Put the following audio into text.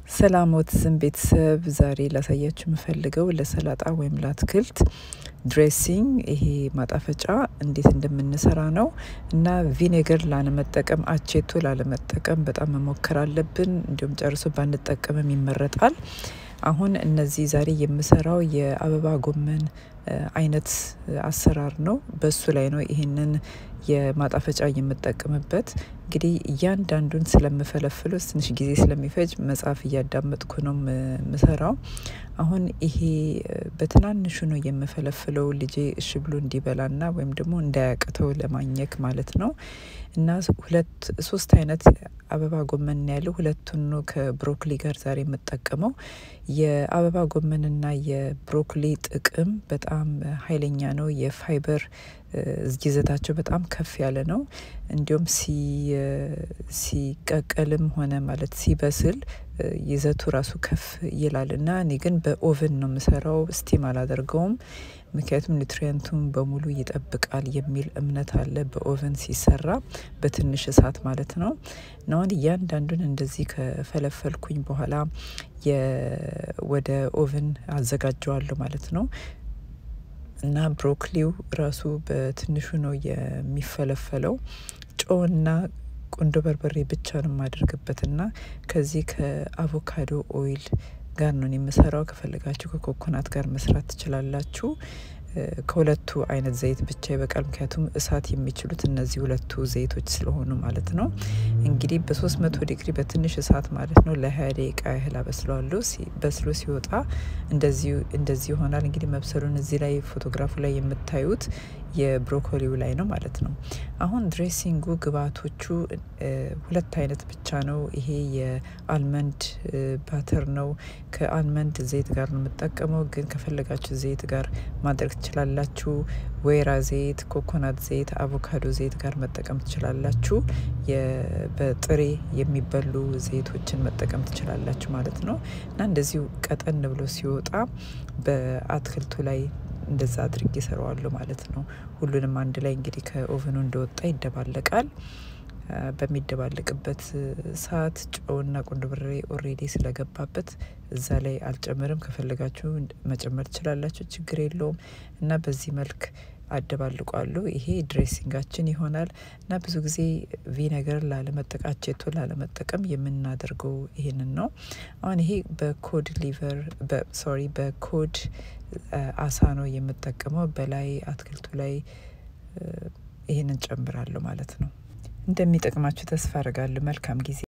ሰላም ኦቲዝም ቤተሰብ ዛሬ ላሳያችሁ የምፈልገው ለሰላጣ ወይም ለአትክልት ድሬሲንግ ይሄ ማጣፈጫ እንዴት እንደምንሰራ ነው እና ቪኔገር ላለመጠቀም አቼቶ ላለመጠቀም በጣም መሞከር አለብን። እንዲሁም ጨርሶ ባንጠቀምም ይመረጣል። አሁን እነዚህ ዛሬ የምሰራው የአበባ ጎመን አይነት አሰራር ነው። በሱ ላይ ነው ይሄንን የማጣፈጫ የምጠቀምበት። እንግዲህ እያንዳንዱን ስለምፈለፍለው ትንሽ ጊዜ ስለሚፈጅ መጽሐፍ እያዳመጥኩ ነው ምሰራው። አሁን ይሄ በትናንሹ ነው የምፈለፍለው ልጄ እሺ ብሎ እንዲበላና ወይም ደግሞ እንዳያቅተው ለማኘክ ማለት ነው። እና ሁለት ሶስት አይነት አበባ ጎመን ያለው ሁለቱን ነው ከብሮኮሊ ጋር ዛሬ የምጠቀመው። የአበባ ጎመንና የብሮኮሊ ጥቅም በጣም ኃይለኛ ነው። የፋይበር ይዘታቸው በጣም ከፍ ያለ ነው። እንዲሁም ሲቀቀልም ሆነ ማለት ሲበስል ይዘቱ ራሱ ከፍ ይላል እና እኔ ግን በኦቨን ነው የምሰራው፣ ስቲም አላደርገውም። ምክንያቱም ኒውትሪየንቱን በሙሉ ይጠብቃል የሚል እምነት አለ በኦቨን ሲሰራ በትንሽ እሳት ማለት ነው። አሁን እያንዳንዱን እንደዚህ ከፈለፈልኩኝ በኋላ ወደ ኦቨን አዘጋጀዋለሁ ማለት ነው። እና ብሮኮሊው ራሱ በትንሹ ነው የሚፈለፈለው። ጨውና ቁንዶ በርበሬ ብቻ ነው የማደርግበትና ከዚህ ከአቮካዶ ኦይል ጋር ነው የምሰራው። ከፈለጋችሁ ከኮኮናት ጋር መስራት ትችላላችሁ። ከሁለቱ አይነት ዘይት ብቻ ይበቃል። ምክንያቱም እሳት የሚችሉት እነዚህ ሁለቱ ዘይቶች ስለሆኑ ማለት ነው። እንግዲህ በሶስት መቶ ዲግሪ በትንሽ እሳት ማለት ነው ለሀያ ደቂቃ ያህል አበስለዋለሁ። በስሎ ሲወጣ እንደዚህ ይሆናል። እንግዲህ መብሰሉን እዚህ ላይ ፎቶግራፉ ላይ የምታዩት የብሮኮሊው ላይ ነው ማለት ነው። አሁን ድሬሲንጉ ግብአቶቹ ሁለት አይነት ብቻ ነው። ይሄ የአልመንድ ባተር ነው። ከአልመንድ ዘይት ጋር ነው የምጠቀመው፣ ግን ከፈለጋችሁ ዘይት ጋር ማድረግ ትችላላችሁ። ወይራ ዘይት፣ ኮኮናት ዘይት፣ አቮካዶ ዘይት ጋር መጠቀም ትችላላችሁ። በጥሬ የሚበሉ ዘይቶችን መጠቀም ትችላላችሁ ማለት ነው እና እንደዚሁ ቀጠን ብሎ ሲወጣ በአትክልቱ ላይ እንደዛ አድርጌ እሰራዋለሁ ማለት ነው። ሁሉንም አንድ ላይ እንግዲህ ከኦቨኑ እንደወጣ ይደባለቃል። በሚደባለቅበት ሰዓት ጨውና ቁንዶ በርበሬ ኦሬዲ ስለገባበት እዛ ላይ አልጨምርም። ከፈለጋችሁ መጨመር ትችላላችሁ፣ ችግር የለውም እና በዚህ መልክ አደባልቋለሁ። ይሄ ድሬሲንጋችን ይሆናል እና ብዙ ጊዜ ቪነገር ላለመጠቀም አቼቶ ላለመጠቀም የምናደርገው ይሄንን ነው። አሁን ይሄ በኮድ ሊቨር ሶሪ በኮድ አሳ ነው የምጠቀመው። በላይ አትክልቱ ላይ ይህንን ጨምራለሁ ማለት ነው። እንደሚጠቅማችሁ ተስፋ አድርጋለሁ። መልካም ጊዜ